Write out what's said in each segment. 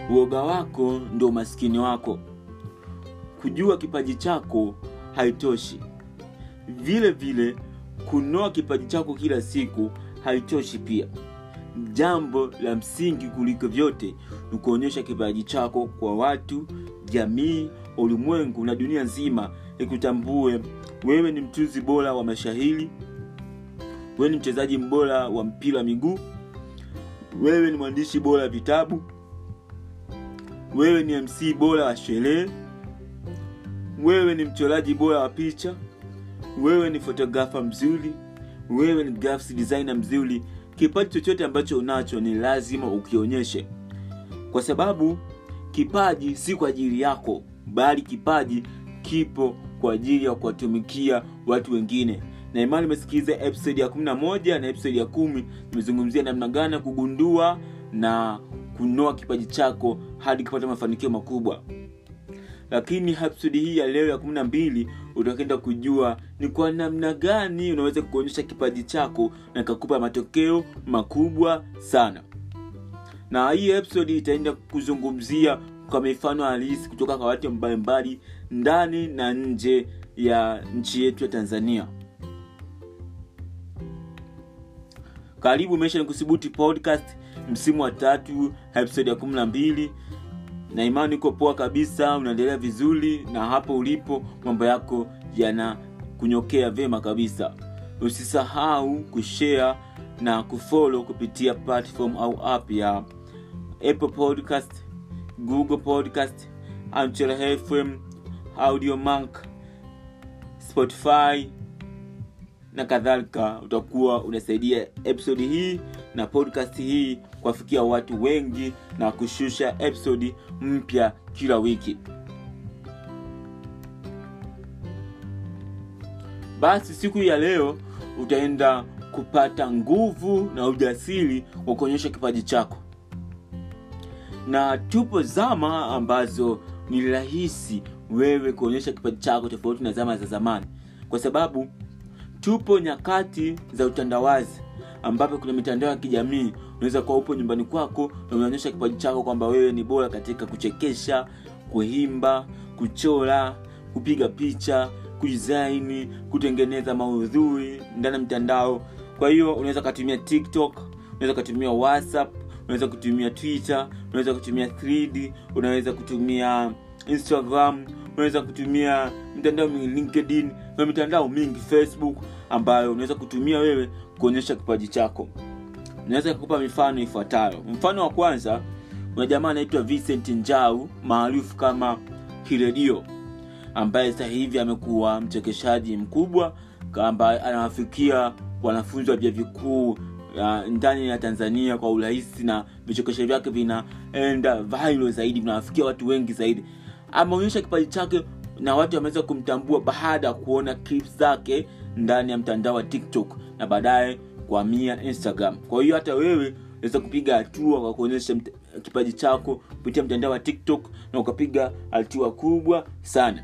uoga wako ndo umaskini wako kujua kipaji chako haitoshi vile vile kunoa kipaji chako kila siku haitoshi pia jambo la msingi kuliko vyote ni kuonyesha kipaji chako kwa watu jamii ulimwengu na dunia nzima ikutambue wewe ni mtunzi bora wa mashahiri wewe ni mchezaji bora wa mpira wa miguu wewe ni mwandishi bora wa vitabu wewe ni mc bora wa sherehe wewe ni mchoraji bora wa picha wewe ni fotografa mzuri wewe ni graphics designer mzuri kipaji chochote ambacho unacho ni lazima ukionyeshe kwa sababu kipaji si kwa ajili yako bali kipaji kipo kwa ajili ya kuwatumikia watu wengine na imani imesikiliza episode ya 11 na episode ya kumi nimezungumzia namna gani ya kugundua na kunoa kipaji chako hadi kupata mafanikio makubwa lakini episode hii ya leo ya kumi na mbili utakwenda kujua ni kwa namna gani unaweza kuonyesha kipaji chako na kakupa matokeo makubwa sana na hii episode itaenda kuzungumzia kwa mifano halisi kutoka kwa watu mbalimbali ndani na nje ya nchi yetu ya tanzania karibu maisha ni kusibuti podcast msimu wa tatu episode ya kumi na mbili na imani uko poa kabisa unaendelea vizuri na hapo ulipo mambo yako yana kunyokea vyema kabisa usisahau kushare na kufollow kupitia platform au app ya apple podcast google podcast anchor fm audiomank spotify na kadhalika utakuwa unasaidia episodi hii na podcast hii kuwafikia watu wengi na kushusha episodi mpya kila wiki basi siku ya leo utaenda kupata nguvu na ujasiri wa kuonyesha kipaji chako na tupo zama ambazo ni rahisi wewe kuonyesha kipaji chako tofauti na zama za zamani kwa sababu tupo nyakati za utandawazi ambapo kuna mitandao ya kijamii unaweza kuwa upo nyumbani kwako na unaonyesha kipaji chako kwamba wewe ni bora katika kuchekesha kuimba kuchora kupiga picha kudisaini kutengeneza maudhui ndani ya mtandao kwa hiyo unaweza ukatumia tiktok unaweza ukatumia whatsapp unaweza kutumia twitter unaweza kutumia 3d unaweza kutumia instagram unaweza kutumia mitandao mingi linkedin na mitandao mingi facebook ambayo unaweza kutumia wewe kuonyesha kipaji chako naweza kukupa mifano ifuatayo mfano wa kwanza kuna jamaa anaitwa vincent njau maarufu kama kiredio ambaye sasa hivi amekuwa mchekeshaji mkubwa ambaye anawafikia wanafunzi wa vya vikuu uh, ndani ya tanzania kwa urahisi na vichekesho vyake vinaenda viral zaidi vinawafikia watu wengi zaidi ameonyesha kipaji chake na watu wameweza kumtambua baada ya kuona clips zake ndani ya mtandao wa tiktok na baadaye kuhamia instagram kwa hiyo hata wewe unaweza kupiga hatua kwa kuonyesha kipaji chako kupitia mtandao wa tiktok na ukapiga hatua kubwa sana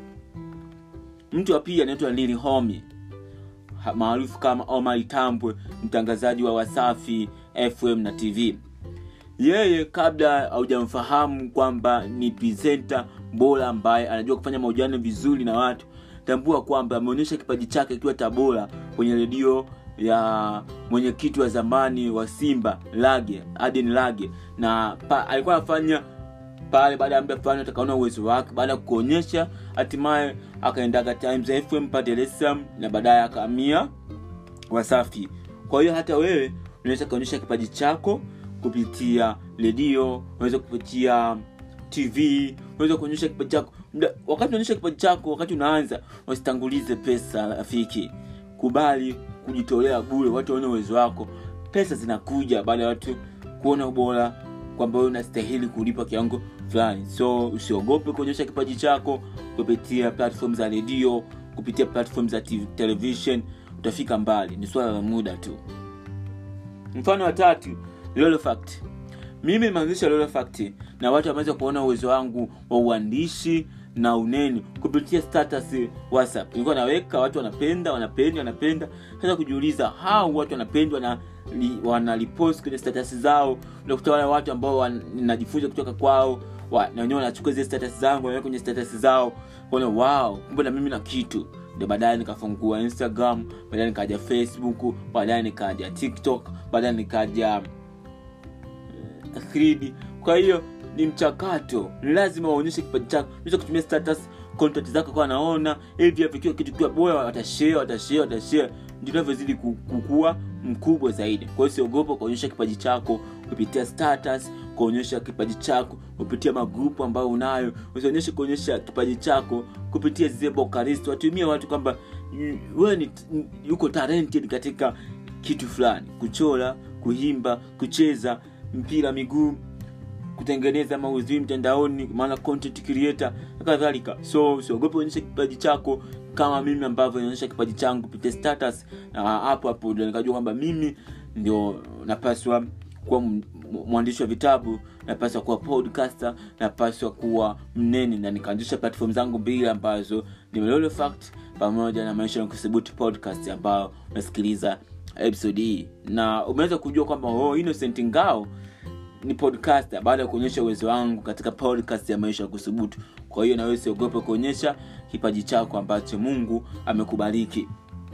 mtu wa pili anaitwa lili homi maarufu kama omar tambwe mtangazaji wa wasafi fm na tv yeye kabla haujamfahamu kwamba ni presenta bora ambaye anajua kufanya mahojiano vizuri na watu tambua kwamba ameonyesha kipaji chake akiwa tabora kwenye redio ya mwenyekiti wa zamani wa simba lage aden lage na pa, alikuwa anafanya pale baada ya muda fulani atakaona uwezo wake baada ya kuonyesha hatimaye akaendaga times fm pa dar es salaam na baadaye akaamia wasafi kwa hiyo hata wewe unaweza kuonyesha kipaji chako kupitia redio unaweza kupitia tv unaweza kuonyesha kipaji chako wakati unaonyesha kipaji chako wakati unaanza wasitangulize pesa rafiki kubali kujitolea bure watu waone uwezo wako pesa zinakuja baada ya watu kuona ubora kwamba wewe unastahili kulipa kiwango fulani so usiogope kuonyesha kipaji chako kupitia platform za redio kupitia platform za TV, television utafika mbali ni swala la muda tu mfano wa tatu lolofact mimi nimeanzisha lolofact na watu wameweza kuona uwezo wangu wa uandishi na unene kupitia status whatsapp nilikuwa naweka watu wanapenda wanapenda wanapenda sasa kujiuliza hao watu wanapendwa na li, wanalipost kwenye status zao unakuta wale watu ambao wan- ninajifunza kutoka kwao wa- na wenyewe wanachukua zile status zangu wanaweka kwenye status zao kuona wow kumbe na mimi na kitu ndio baadaye nikafungua instagram baadaye nikaja facebook baadaye nikaja tiktok baadaye nikaja eh, 3D. kwa hiyo ni mchakato ni lazima waonyeshe kipaji chako unaweza kutumia status content zako kwa naona hivi vikiwa kitu kiwa bora watashare watashare watashare ndio unavyozidi ku- kukua mkubwa zaidi kwa hiyo siogopa kuonyesha kipaji chako kupitia status kuonyesha kipaji chako kupitia magrupu ambayo unayo usionyeshe kuonyesha kipaji chako kupitia zile bokaristo watumie watu kwamba mm, wewe ni ni- uko talented katika kitu fulani kuchora kuimba kucheza mpira miguu kutengeneza maudhui mtandaoni maana content creator na kadhalika so usiogope onyesha kipaji chako kama mimi ambavyo inaonyesha kipaji changu kupitia status na hapo hapo ndio nikajua kwamba mimi ndio napaswa kuwa m- m- mwandishi wa vitabu napaswa kuwa podcaster napaswa kuwa mnene na nikaanzisha platform zangu mbili ambazo ni Melolo fact pamoja na maisha ya kusubuti podcast ambayo unasikiliza episode hii na umeweza kujua kwamba oh, innocent ngao ni podcaster baada ya kuonyesha uwezo wangu katika podcast ya maisha ya kusubutu kwa hiyo nawe siogope kuonyesha kipaji chako ambacho mungu amekubariki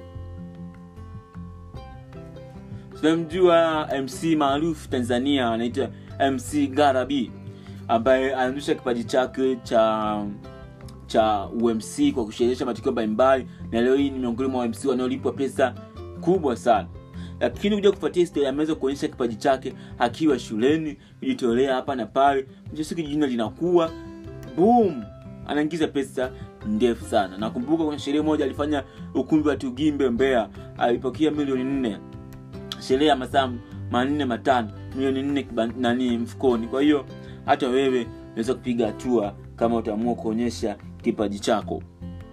tunamjua mc maarufu tanzania anaitwa mc garabi ambaye anaonyesha kipaji chake cha cha umc kwa kusherehesha matukio mbalimbali na leo hii ni miongoni mwa umc wanaolipwa pesa kubwa sana lakini kuja kufuatia historia ameweza kuonyesha kipaji chake akiwa shuleni kujitolea hapa na pale mwisho siku jina linakuwa boom anaingiza pesa ndefu sana nakumbuka kuna sherehe moja alifanya ukumbi wa tugimbe mbea alipokea milioni nne sherehe ya masaa manne matano milioni nne kiba- nani mfukoni kwa hiyo hata wewe unaweza kupiga hatua kama utaamua kuonyesha kipaji chako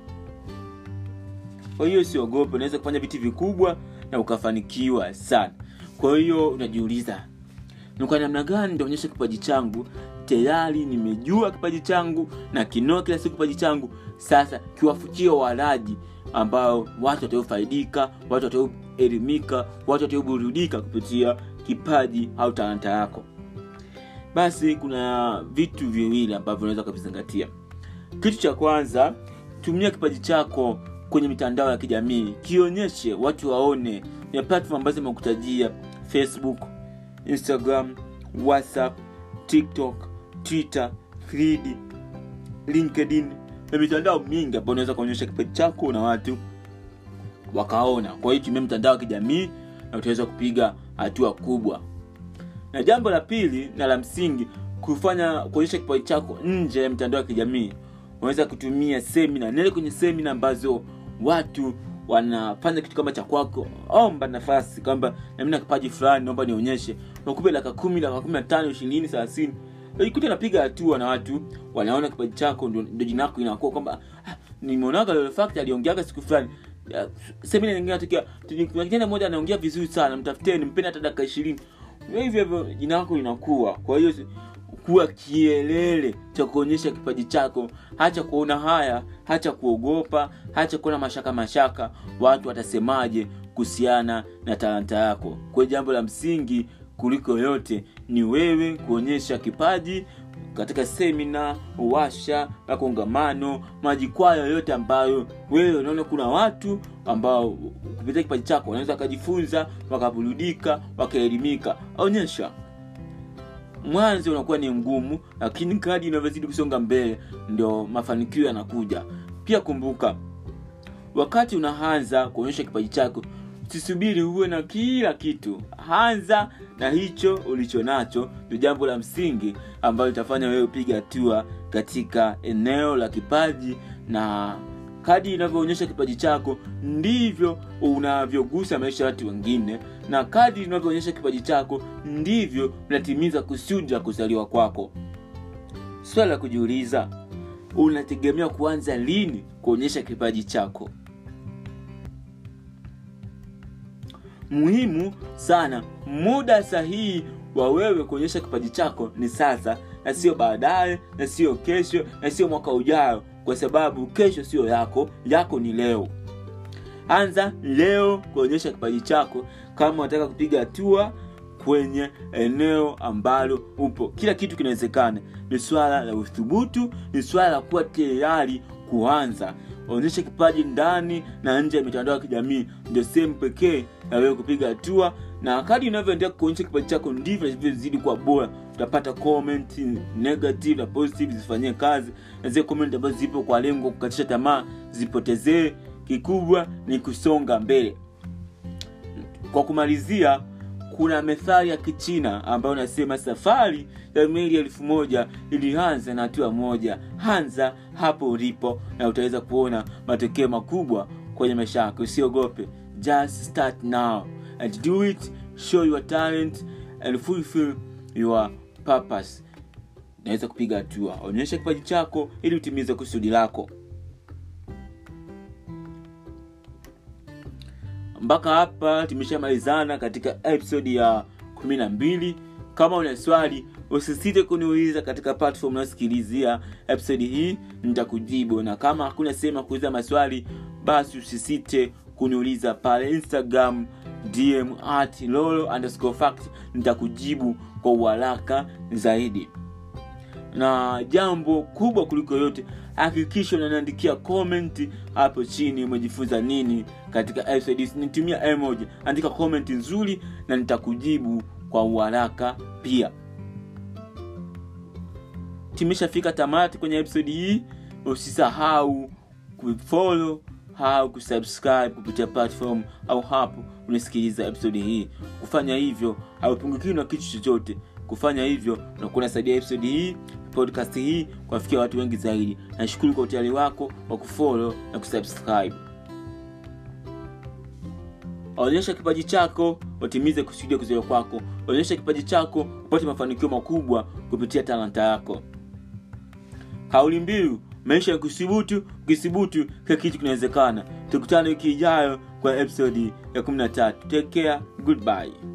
kwa hiyo usiogope unaweza kufanya vitu vikubwa na ukafanikiwa sana kwa hiyo unajiuliza ni kwa namna gani nitaonyesha kipaji changu tayari nimejua kipaji changu na kinoa kila siku kipaji changu sasa kiwafuchia walaji ambao watu wataufaidika watu watauelimika watu watauburudika kupitia kipaji au talanta yako basi kuna vitu viwili ambavyo unaweza ukavizingatia kitu cha kwanza tumia kipaji chako kwenye mitandao ya kijamii kionyeshe watu waone ya platform ambazo imekutajia facebook instagram whatsapp tiktok twitter 3d linkedin na mitandao mingi ambayo unaweza kuonyesha kipaji chako na watu wakaona kwa hiyo tumia mitandao ya kijamii na utaweza kupiga hatua kubwa na jambo la pili na la msingi kufanya kuonyesha kipaji chako nje ya mitandao ya kijamii unaweza kutumia semina nele kwenye semina ambazo watu wanafanya kitu kama cha kwako omba nafasi kwamba nami na kipaji fulani naomba nionyeshe nakupe laka kumi laka kumi na tano ishirini thelathini ikuti napiga hatua na watu wanaona kipaji chako ndio ndio jina lako inakuwa kwamba ah, nimeonaga Lolo Fact aliongeaga siku fulani Ah, semina nyingine natokea kuna kijana mmoja anaongea vizuri sana mtafuteni mpeni hata dakika ishirini hivyo hivyo jina lako linakuwa kwa hiyo kuwa kielele cha kuonyesha kipaji chako hacha kuona haya hacha kuogopa hacha kuona mashaka mashaka watu watasemaje kuhusiana na talanta yako kwa hiyo jambo la msingi kuliko yote ni wewe kuonyesha kipaji katika semina washa makongamano majikwaa yoyote ambayo wewe unaona kuna watu ambao kupitia kipaji chako wanaweza wakajifunza wakaburudika wakaelimika onyesha mwanzo unakuwa ni ngumu lakini kadi inavyozidi kusonga mbele ndo mafanikio yanakuja pia kumbuka wakati unaanza kuonyesha kipaji chako usisubiri uwe na kila kitu anza na hicho ulicho nacho ndio jambo la msingi ambalo litafanya wewe upiga hatua katika eneo la kipaji na kadi inavyoonyesha kipaji chako ndivyo unavyogusa maisha ya watu wengine na kadi inavyoonyesha kipaji chako ndivyo unatimiza kusudi la kuzaliwa kwako swala la kujiuliza unategemea kuanza lini kuonyesha kipaji chako muhimu sana muda sahihi wa wewe kuonyesha kipaji chako ni sasa na sio baadaye na sio kesho na sio mwaka ujao kwa kwa sababu kesho sio yako yako ni leo anza leo kuonyesha kipaji chako kama unataka kupiga hatua kwenye eneo ambalo upo kila kitu kinawezekana ni swala la uthubutu ni swala la kuwa tayari kuanza onyesha kipaji ndani na nje ya mitandao ya kijamii ndio sehemu pekee ya wewe kupiga hatua na kadi unavyoendelea kuonyesha kipaji chako ndivyo inavyozidi kuwa bora utapata comment negative na positive zifanyie kazi na zile comment ambazo zipo kwa lengo kukatisha tamaa zipotezee kikubwa ni kusonga mbele kwa kumalizia kuna methali ya kichina ambayo nasema safari ya meli elfu moja ilianza na hatua moja hanza hapo ulipo na utaweza kuona matokeo makubwa kwenye maisha yako usiogope just start now and do it show your talent and fulfill your purpose naweza kupiga hatua onyesha kipaji chako ili utimize kusudi lako mpaka hapa tumeshamalizana katika episode ya kumi na mbili kama una swali usisite kuniuliza katika platform unayosikilizia episode hii nitakujibu na kama hakuna sehemu ya kuuliza maswali basi usisite kuniuliza pale instagram dm at lolo underscore fact nitakujibu kwa uharaka zaidi na jambo kubwa kuliko yote hakikisha unaniandikia comment hapo chini umejifunza nini katika episode nitumia emoji andika comment nzuri na nitakujibu kwa uharaka pia tumeshafika tamati kwenye episode hii usisahau kufollow au kusubscribe kupitia platform au hapo unasikiliza episode hii kufanya hivyo haupungukiwi na kitu chochote kufanya hivyo unakuwa unasaidia episode hii podcast hii kuwafikia watu wengi zaidi nashukuru kwa utayari wako wa kufollow na kusubscribe onyesha kipaji chako watimize kusudia kuzoea kwako onyesha kipaji chako upate mafanikio makubwa kupitia talanta yako kauli mbiu maisha ya kusibutu ukisibutu kila kitu kinawezekana tukutane wiki ijayo kwa episodi ya 13 take care goodbye